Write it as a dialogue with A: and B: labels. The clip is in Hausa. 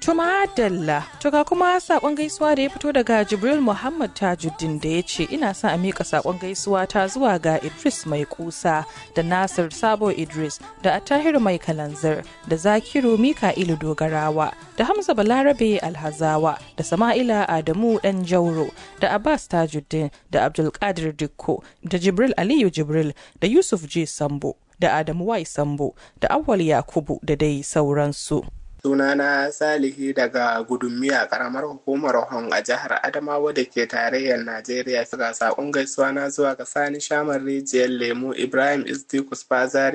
A: To madalla, to ga kuma sakon gaisuwa da ya fito daga Jibril Muhammad Tajuddin da ya ce ina son a miƙa sakon gaisuwa ta zuwa ga Idris mai kusa da Nasir Sabo Idris da Attahir mai kalanzir da Zakiru Mika'ilu Dogarawa da Hamza Balarabe Alhazawa da Sama'ila Adamu Dan Jauro da Abbas Tajuddin da Abdulkadir Dikko da Jibril Aliyu Jibril da Yusuf J Sambo da Adamu Y Sambo da Awwal Yakubu da dai sauransu.
B: sunana salihi daga gudunmiya karamar hukumar hon a jihar adamawa da ke tarayyar najeriya ga sakon gaisuwa na zuwa ga sani shamar rijiyar lemu ibrahim isdikus bazari